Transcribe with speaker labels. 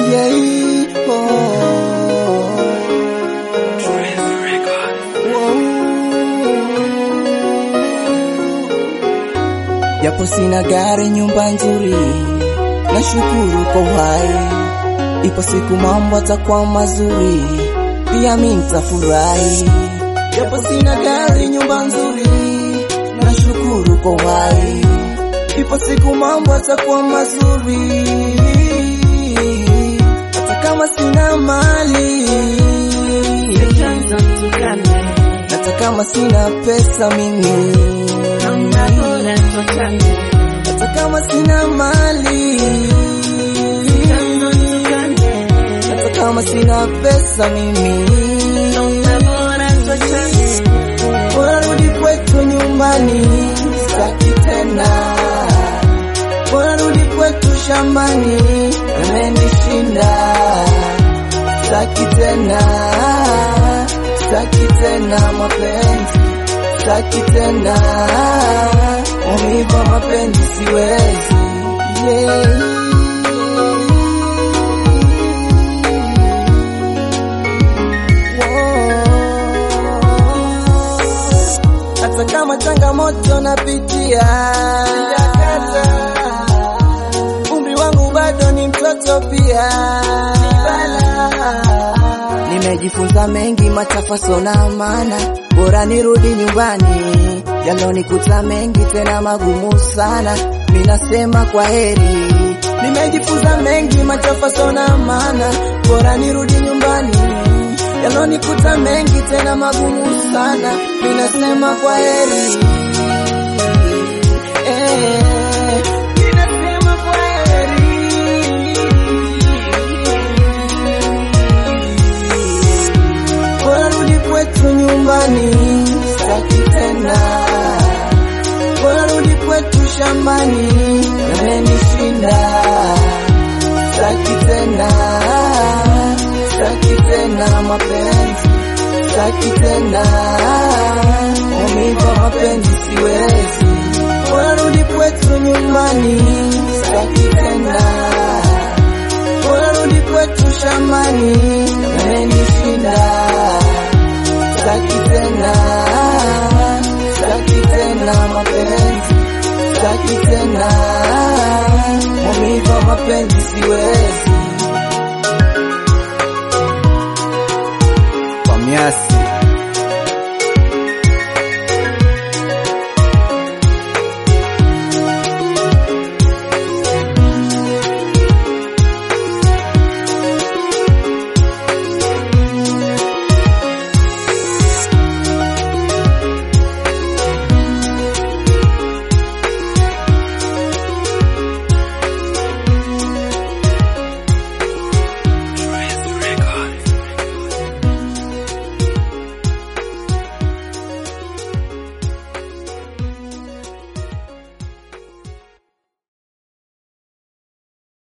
Speaker 1: Yeah, oh. Wow. Japo sina gari, nyumba nzuri, nashukuru kwa uhai. Ipo siku mambo atakuwa mazuri, pia mi nitafurahi. Japo sina gari, nyumba nzuri, nashukuru kwa uhai. Ipo siku mambo atakuwa mazuri, hata kama sina mali,
Speaker 2: Chanzo tukane,
Speaker 1: hata kama sina pesa mimi,
Speaker 2: namna bora tuachane.
Speaker 1: hata kama sina mali,
Speaker 2: Chanzo tukane,
Speaker 1: hata kama sina pesa mimi,
Speaker 2: namna bora tuachane.
Speaker 1: bora rudi kwetu nyumbani, sitaki tena, bora rudi kwetu shambani, amenishinda, sitaki tena, sitaki tena mapenzi, sitaki tena maumivu ya mapenzi, siwezi yeah. hata kama changamoto napitia, sijakata. Umri wangu bado ni mtoto pia, nimejifunza mengi machafaso na maana, bora nirudi nyumbani. Yalonikuta mengi tena magumu sana, minasema kwa heri. Nimejifunza mengi machafaso na maana, bora nirudi nyumbani yalonikuta mengi tena magumu sana, ninasema kwa heri eh, ninasema kwa heri. Bora rudi kwetu nyumbani, sitaki tena. Bora rudi kwetu shambani, yamenishinda, sitaki tena sitaki tena mapenzi, sitaki tena maumivu ya mapenzi, siwezi. Bora rudi kwetu nyumbani, sitaki tena. Bora rudi kwetu shambani, yamenishinda, sitaki tena, sitaki tena mapenzi, sitaki tena maumivu ya mapenzi, siwezi.